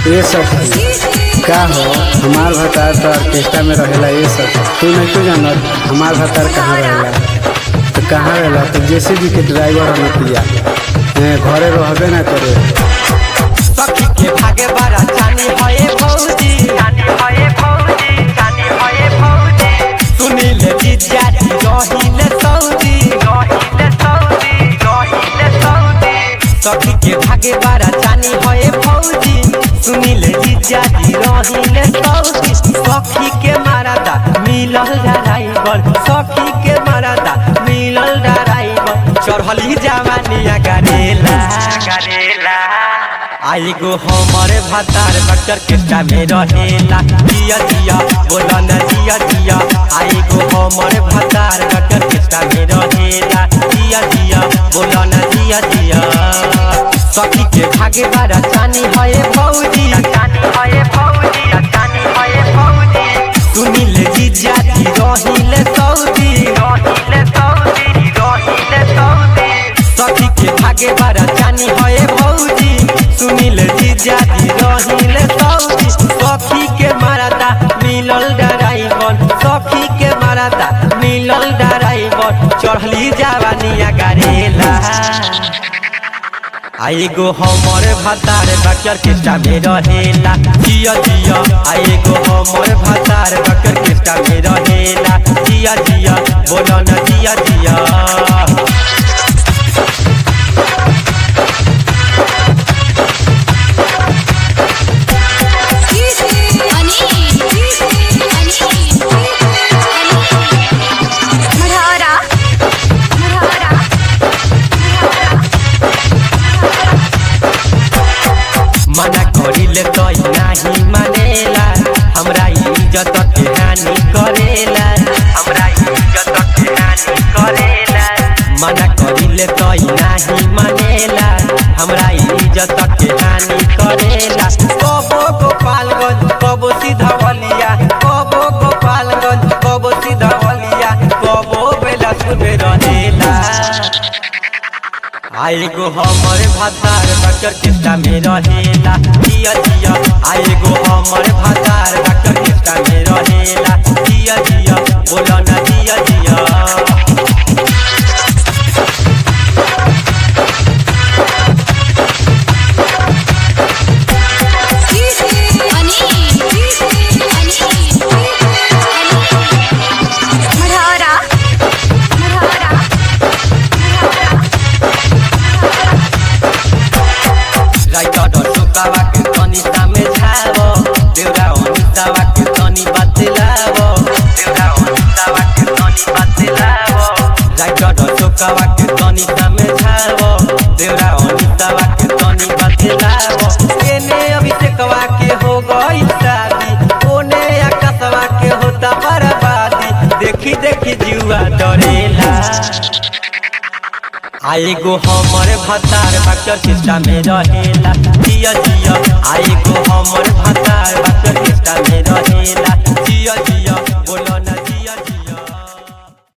ये सब का हो हमार भतार तो ऑर्केस्ट्रा में रहेला ये सब तू नहीं क्यों जानत हमार भतार कहाँ रहेला तो कहाँ रहेला तो जेसीबी के ड्राइवर हम पिया ए, घरे रहबे ना करे सखी के भागे बारा जानी हये भौजी जानी हये भौजी जानी हये भौजी सुनील जीजा जी रहिले सौदी रहिले सौदी रहिले सौदी सखी के भागे बारा जानी हये भौजी सुनील जीजा जी रहिले सौदी सखी के मारादा मिलल ड्राइवर सखी के मारादा मिलल ड्राइवर चढ़ली जवानिया गरेला गरेला आई गो हमारे भातार बक्कर केस्टा में रहेला जिया जिया बोला न जिया जिया आई गो हमारे भातार बक्कर केस्टा में रहेला जिया जिया बोला न जिया जिया सखी के भागे बारा चानी हये भौजी चानी हये भौजी चानी हये भौजी सुनील जीजा जी रहिले सौदी रहिले सौदी रहिले सौदी सखी के भागे बारा जानी हये भौजी सुनील जीजा जी रहिले सौदी सखी के मारादा मिलल ड्राइवर सखी के मारादा मिलल ड्राइवर चढ़ली जवानिया गरेला आई गो हमर भातार बकर केस्टा में रहेला जिया जिया आई गो हमर भातार बकर केस्टा में रहेला जिया जिया बोलो न जिया जिया मढ़ौरा मढ़ौरा मना करिले तो नाही मानेला हमरा इज्जत के हानि करेला हमरा इज्जत के हानि करेला मना करिले तो नाही मानेला हमरा इज्जत के हानि करेला कबो गोपालगंज कबो सीधवलिया कबो गोपालगंज कबो सीधवलिया कबो बेलासुर में रहेला आई गो हमर भातार बकर केस्टा में रहेला जिया जिया आई गो हमर भातार बकर केस्टा में रहेला जिया जिया बोला ना जिया जिया मढ़ौरा मढ़ौरा राइटर सुकावा के तनी सामे छावो देवरा अनितावा के तनी बतलावो देवरा अनितावा के तनी बतलावो राइटर सुकावा के तनी सामे छावो देवरा अनितावा के तनी बतलावो एने अभिषेकवा के हो गई शादी ओने आकाशवा के होता बर्बादी देखी देखी जीवा डरेला आई गो हमर भतार बक्कर किस्ता में रहेला जिया जिया आई गो हमर भतार बक्कर किस्ता में रहेला